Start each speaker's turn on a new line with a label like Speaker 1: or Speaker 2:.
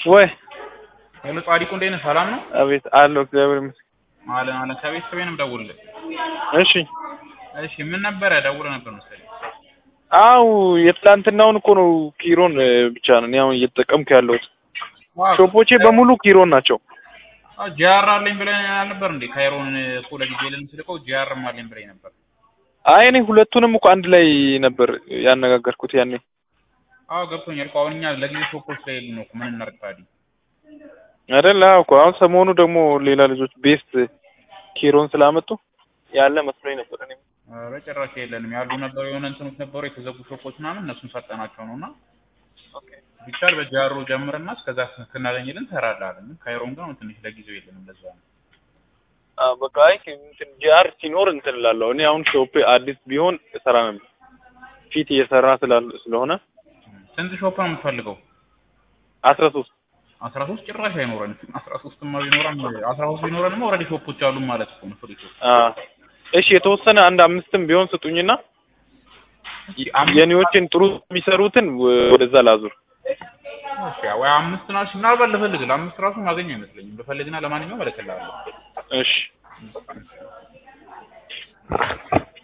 Speaker 1: ወይ
Speaker 2: ሄሎ ጻዲቁ እንዴት ነህ? ሰላም ነው?
Speaker 1: አቤት አለሁ እግዚአብሔር ይመስገን።
Speaker 2: አለን አለን። ከቤተሰቤ ነው የምደውልልህ።
Speaker 1: እሺ
Speaker 2: እሺ ምን ነበረ? ደውለህ ነበር መሰለኝ።
Speaker 1: አው የትላንትናውን እኮ ነው ኪሮን እ, ብቻ ነው እኔ አሁን እየተጠቀምኩ ያለሁት። ሾፖቼ በሙሉ ኪሮን ናቸው።
Speaker 2: ጂአር አለኝ ብለህ አልነበር እንዴ? ካይሮን እኮ ለጊዜ ልንስልቀው ጂአርም አለኝ ብለኝ ነበር።
Speaker 1: አይ እኔ ሁለቱንም እኮ አንድ ላይ ነበር ያነጋገርኩት ያኔ።
Speaker 2: አዎ ገብቶኛል እኮ አሁን እኛ ለጊዜ ሾፖች ላይ ነው እኮ ምን እናድርግ ታዲያ?
Speaker 1: አይደል? አዎ እኮ አሁን ሰሞኑ ደግሞ ሌላ ልጆች ቤስት ኪሮን ስላመጡ ያለ መስሎኝ ነበር እኔ።
Speaker 2: ኧረ ጭራሽ የለንም ያሉ ነበሩ የሆነ እንትኖች ነበሩ የተዘጉ ሾፖች ምናምን እነሱን ሰጠናቸው ነው እና ቢቻል በጃሮ ጀምርና እስከዛ ስናገኝልን እንሰራላለን። ካይሮን ግን አሁን ትንሽ ለጊዜው የለንም ለዛ ነው።
Speaker 1: አዎ በቃ አይ እንትን ጂአር ሲኖር እንትን እላለሁ። እኔ አሁን ሾፔ አዲስ ቢሆን እሰራ ነበር። ፊት እየሰራ ስላል ስለሆነ
Speaker 2: ስንት ሾፕ ነው የምትፈልገው?
Speaker 1: አስራ ሶስት
Speaker 2: አስራ ሶስት ጭራሽ አይኖረንም። አስራ ሶስትማ ቢኖረን አስራ ሶስት ቢኖረንማ ኦልሬዲ ሾፖች አሉ ማለት እኮ ነው ፍሪ ሾፕ።
Speaker 1: አዎ እሺ የተወሰነ አንድ አምስትም ቢሆን ስጡኝና
Speaker 2: አምስት-
Speaker 1: የኔዎችን ጥሩ የሚሰሩትን ወ- ወደዛ ላዙር።
Speaker 2: እሺ ወይ አምስት ናሽ ምናልባት ልፈልግ ለአምስት ራሱ ማገኝ አይመስለኝም። ልፈልግና ለማንኛውም እልክልሃለሁ።
Speaker 1: እሺ